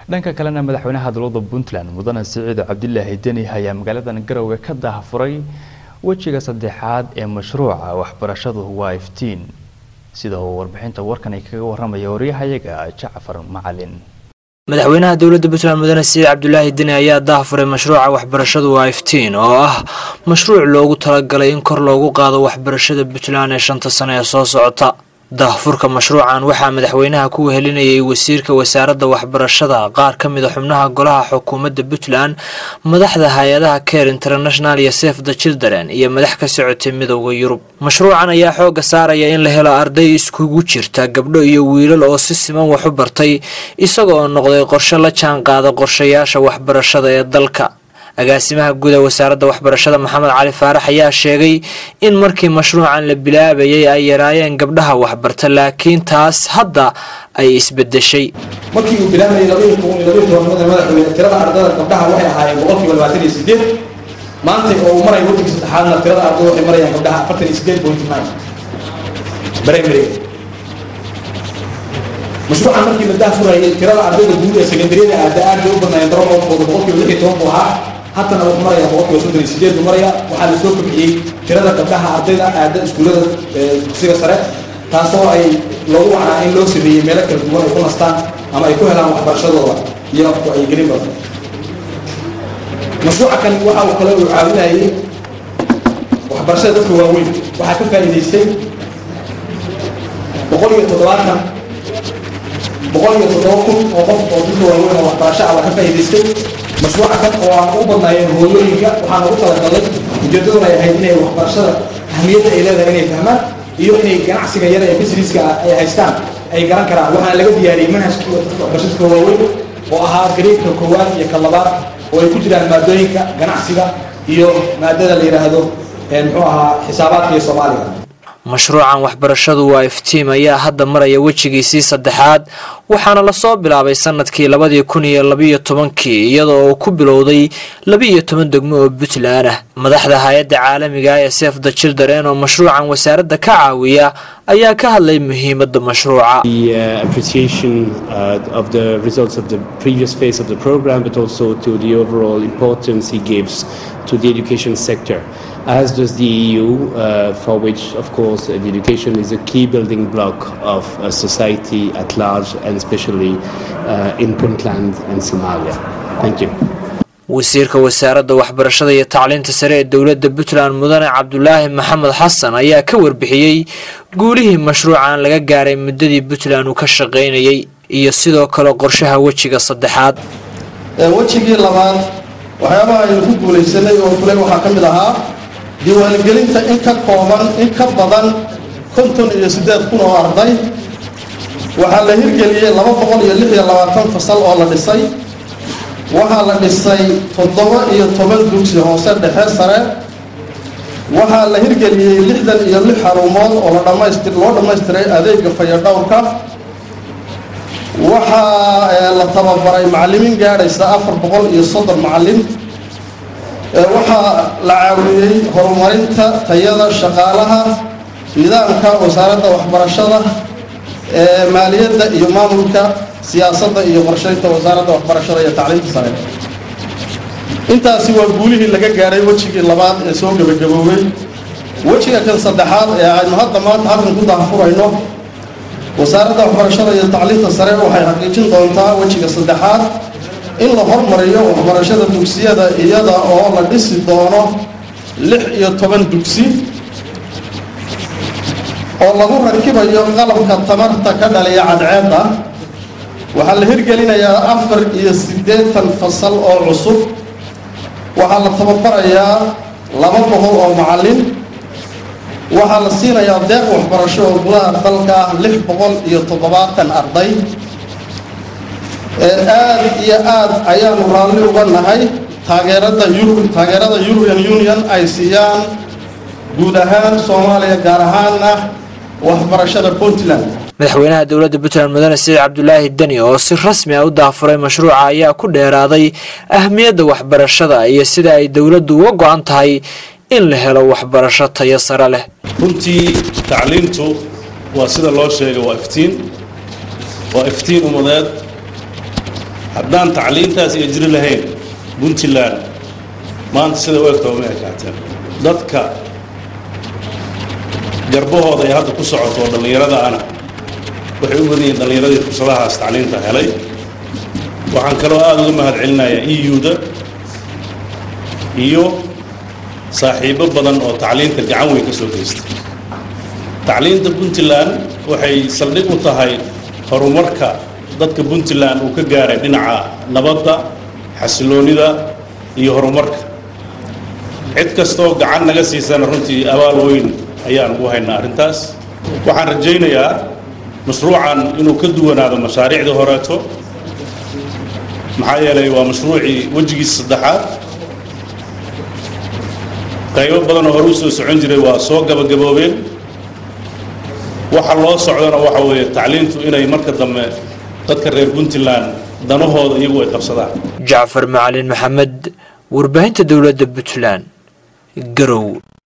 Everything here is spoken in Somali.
dhanka kalena madaxweynaha dowladda puntland mudane siciid cabdilaahi deni ayaa magaaladan garowe ka daahfuray wejiga saddexaad ee mashruuca waxbarashadu waa iftiin sida uu warbixinta warkan ay kaga waramaya waryahayaga jacfar macalin madaxweynaha dowladda puntland mudane siciid cabdulaahi deni ayaa daahfuray mashruuca waxbarashadu waa iftiin oo ah mashruuc loogu talagalay in kor loogu qaado waxbarashada puntland ee shanta sano ee soo socota daahfurka mashruucan waxaa madaxweynaha ku wehelinayay wasiirka wasaaradda waxbarashada qaar ka mid a xubnaha golaha xukuumadda puntland madaxda hay-adaha care international iyo sef the children iyo madax ka socotay midowda yurub mashruucan ayaa xooga saaraya in la helo arday iskugu jirta gabdho iyo wiilal oo si siman wax u bartay isaga oo noqday qorshe la jaan qaada qorshayaasha waxbarashada ee dalka agaasimaha guud ee wasaaradda waxbarashada maxamed cali faarax ayaa sheegay in markii mashruucan la bilaabayay ay yaraayeen gabdhaha waxbarta laakiin taas hadda ay isbedeshay markii uu bilaabayay labaiyo toban iyo labaiyo tobanada madaxweyne tirada ardada gabdhaha waxay ahaayeen boqolkiiba labaatan iyo sideed maanta oo uu marayo waddanka saddexaadna tirada ardada waxay marayaan gabdhaha afartan iyo sideed point nine primary mashruucan markii la daafurayay tirada ardayda guud ee secondaryada aada aad bay u badnaayeen daroolkooda boqolkiiba lix iyo toban buu ahaa haddana wuxuu maraya boqolkiiba soddon iyo sideed buu maraya waxaa la soo kobciyey tirada gabdhaha ardayda aada iskuullada dugsiga sare taasoo ay loogu wacnaa in loo sameeyey meelo kala duwan ay ku nastaan ama ay ku helaan waxbarashadooda iyo wacyigelin badan mashruuca kan waxa uu kale uu caawinayay waxbarashada dadka waaweyn waxaa ka faa'iidaystay boqol iyo toddobaatan boqol iyo toddoba kun oo qof oo dadka waaweyn oo waxbarasho ah waa ka faa'iidaystay mashruuca kan oo aan u badnaayeen hooyooyinka waxaana u talagalay ujeedaduna ay ahayd inay waxbarashada ahmiyadda ay leedahay inay fahmaan iyo inay ganacsiga yar ee businesska ay haystaan ay garan karaan waxaana laga diyaariyey manhajka waxbarashadka waaweyn oo ahaa gareedka koowaad iyo ka labaad oo ay ku jiraan maadooyinka ganacsiga iyo maadada la yidhaahdo muxuu ahaa xisaabaadka iyo soomaaliga mashruucan waxbarashadu waa iftiim ayaa hadda maraya wejigiisii saddexaad waxaana lasoo bilaabay sanadkii labadii kun iyo labiyo tobankii iyadoo uu ku bilowday laba-iyo toban degmo oo puntland ah madaxda hay-adda caalamiga ee sef the children oo mashruucan wasaaradda ka caawiya ayaa ka hadlay muhiimadda mashruuca the uh, appreciation uh, of the results of the previous phase of the program, but also to the overall importance he gives to the education sector, as does the EU, uh, for which, of course, uh, the education is a key building block of uh, society at large, and especially uh, in Puntland and Somalia. Thank you. wasiirka wasaaradda waxbarashada iyo tacliinta sare ee dowladda puntland mudane cabdulaahi maxamed xasan ayaa ka warbixiyey guulihii mashruucan laga gaaray muddadii puntland uu ka shaqaynayay iyo sidoo kale qorshaha wejiga saddexaad wejigii labaad waxyaabaha aynu ku guulaysanay oo fulay waxaa ka mid ahaa diiwaangelinta in ka kooban in ka badan konton iyo siddeed kun oo arday waxaa la hirgeliyey laba boqol iyo lix iyo labaatan fasal oo la dhisay waxaa la dhisay toddoba iyo toban dugsi hoose dhexe sare waxaa la hirgeliyey lixdan iyo lix xarumood oo la dhamaystir loo dhammaystiray adeega fayadhowrka waxaa la tababaray macallimiin gaadhaysa afar boqol iyo soddon macallin waxaa la caawiyey horumarinta tayada shaqaalaha nidaamka wasaaradda waxbarashada maaliyadda iyo maamulka siyaasadda iyo qorshaynta wasaaradda waxbarashada iyo tacliinta sare intaasi waa guulihii laga gaadhay wejigii labaad ee soo gebagaboobay wejiga kan saddexaad ee aynu hadda maanta halkan ku daahfurayno wasaaradda waxbarashada iyo tacliinta sare waxay xaqiijin doontaa wejiga saddexaad in la hormariyo waxbarashada dugsiyada iyada oo la dhisi doono lix iyo toban dugsi oo lagu rakibayo qalabka tamarta ka dhaliya cadceedda waxaa la hirgelinayaa afar iyo siddeetan fasal oo cusub waxaa la tababarayaa laba boqol oo macallin waxaa la siinayaa deeq waxbarasho oo gudaha dalka ah lix boqol iyo toddobaatan arday aada iyo aada ayaanu raalli uga nahay taageerada yurub taageerada european union ay siiyaan guud ahaan soomaaliya gaar ahaana waxbarashada puntland madaxweynaha dowladda puntland mudane siciid cabdulaahi deni oo si rasmi ah u daafuray mashruuca ayaa ku dheeraaday ahmiyadda waxbarashada iyo sida ay dowladdu uga go-an tahay in la helo waxbarasho tayo sare leh runtii tacliintu waa sida loo sheegay waa iftiin waa iftiin ummadeed haddaan tacliintaas iyo jiri lahayn puntland maanta sida u egtaba ma ekaateen dadka garbahooda ay hadda ku socoto oo dhallinyarada ana waxay u badan yihiin dhallinyaradii fursadahaas tacliinta helay waxaan kaloo aada uga mahad celinayaa e u-da iyo saaxiibo badan oo tacliinta gacan weyn ka soo geystay tacliinta puntland waxay saldhig u tahay horumarka dadka puntland uu ka gaaray dhinaca nabadda xasiloonida iyo horumarka cid kastoo gacan naga siisana runtii abaal weyn ayaan ugu haynaa arrintaas waxaan rajaynayaa mashruucan inuu ka duwanaado mashaariicdii horeeto maxaa yeelay waa mashruucii wejigiisa saddexaad qaybo badan oo hore u soo socon jiray waa soo gabagaboobeen waxa loo socdana waxa weeye tacliintu inay marka dambe dadka reer puntland danahooda iyagu ay qabsadaan jacfar macalin maxamed warbaahinta dowladda puntland garow